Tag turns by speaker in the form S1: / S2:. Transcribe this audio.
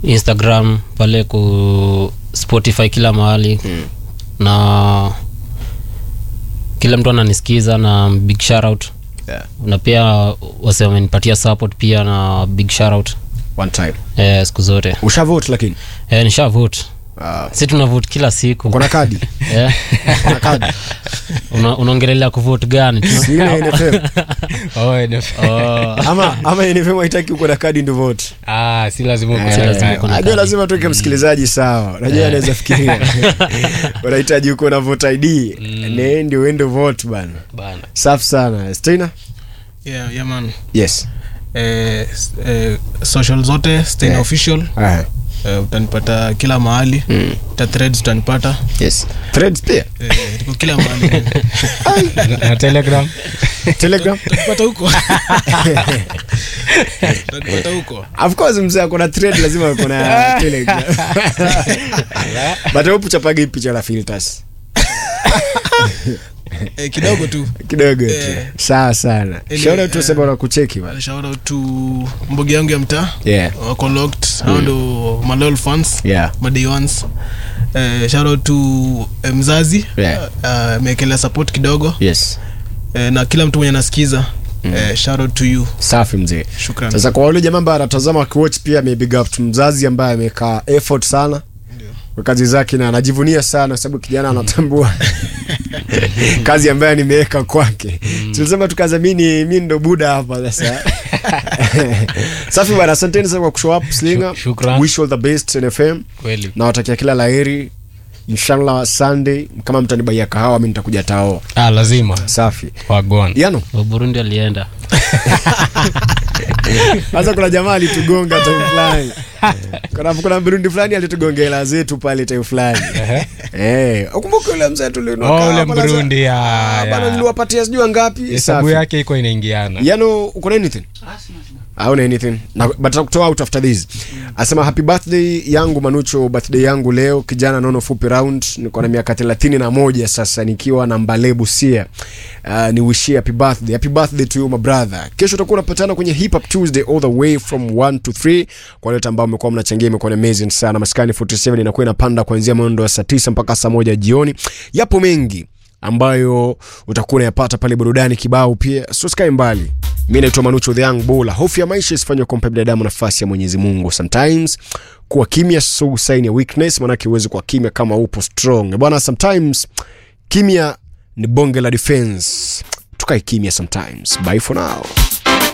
S1: instagram pale ku spotify kila mahali
S2: Mm.
S1: na kila mtu ananisikiza na big shoutout
S2: Yeah.
S1: na pia wase wamenipatia support pia na big shoutout
S2: One time.
S1: eh, siku zote
S2: Ushavote lakini.
S1: eh, nisha vote
S2: Ah,
S1: si tuna vote kila siku
S2: uko na kadi?
S1: eh,
S2: Uko na kadi?
S1: una, unaongelelea kuvote gani Tuna-
S2: Si ile NFM.
S3: oh, NF.
S1: oh,
S2: Ama ama NFM haitaki uko na kadi ndio vote.
S3: ah, si lazima uko
S2: Eh,
S3: na
S1: lazima
S3: kadi.
S1: uko na
S2: Najua
S1: kadi.
S2: lazima tuweke msikilizaji sawa. Najua anaweza fikiria. Unahitaji uko na vote ID. Ne ndio uende vote bana.
S3: Bana.
S2: Safi sana. Stina?
S4: yeah, yeah, man.
S2: Yes.
S4: Eh, s- eh, social zote Stein
S2: Yeah.
S4: official
S2: Ah.
S4: eh, utanipata kila mahali
S2: Mm.
S4: ta threads utanipata
S2: Yes. Threads pia.
S4: eh, tuko kila mahali
S3: Na- na telegram
S2: Telegram.
S4: utanipata huko utanipata huko
S2: Of course mzee ako na thread lazima ako na Telegram. But hope chapagi picha la filters.
S4: eh, kidogo tu
S2: Kidogo tu.
S4: Eh.
S2: Sawa sana.
S4: Ile,
S2: Shout out tu
S4: eh,
S2: sema unakucheki bana.
S4: shout out to mbogi yangu ya mtaa
S2: Yeah.
S4: wako locked hao ndo malol fans
S2: Yeah.
S4: maday ones eh, shout out to eh, mzazi
S2: Yeah.
S4: Eh, ameekelea support kidogo
S2: Yes.
S4: eh, na kila mtu mwenye anasikiza eh, shout out to you
S2: Safi mzee.
S4: shukran
S2: Sasa kwa wale jamaa ambao anatazama wakiwatch pia ame big up tu mzazi ambaye amekaa effort sana kwa kazi zake na anajivunia sana sababu kijana anatambua kazi ambayo nimeweka kwake. Tulisema tukazamini mimi ndo buda hapa sasa. Safi bwana, asanteni sana kwa kushow up Slinga.
S3: Shuk- shukran.
S2: Wish all the best NFM.
S3: kweli
S2: Nawatakia kila laheri. Inshallah Sunday kama mtanibaia kahawa mimi nitakuja tao.
S3: ah, lazima
S2: Safi.
S3: wagwan
S2: Yano.
S1: wa burundi alienda
S2: Sasa kuna jamaa alitugonga time fulani. Kuna kuna Burundi fulani alitugonga hela zetu pale time fulani. Eh, ukumbuke yule mzee tulinua.
S3: Oh, ule Mburundi, ya,
S2: Bana
S3: ya.
S2: niliwapatia sijui ngapi.
S3: hesabu
S2: Safi.
S3: yake iko inaingiana
S2: Yano uko na anything? Hauna anything. Na but kutoa out after this. Asema happy birthday yangu Manucho, birthday yangu leo kijana nono fupi round. Niko na miaka 31 sasa nikiwa na Mbale Busia. Uh, ni wishie happy birthday. Happy birthday to you my brother. Kesho tutakuwa tunapatana kwenye Hip Hop Tuesday all the way from 1 to 3. Kwa wale ambao mmekuwa mnachangia imekuwa ni amazing sana. Maskani 47 inakuwa inapanda kuanzia mwendo wa saa 9 mpaka saa moja jioni. Yapo mengi ambayo utakuwa unayapata pale burudani kibao pia so sikae mbali mi naitwa manucho the young bola hofu ya maisha isifanywe kumpa binadamu nafasi ya mwenyezi mungu sometimes kuwa kimya so sign ya weakness manake uwezi kuwa kimya kama upo strong bwana sometimes kimya ni bonge la defense tukae kimya sometimes bye for now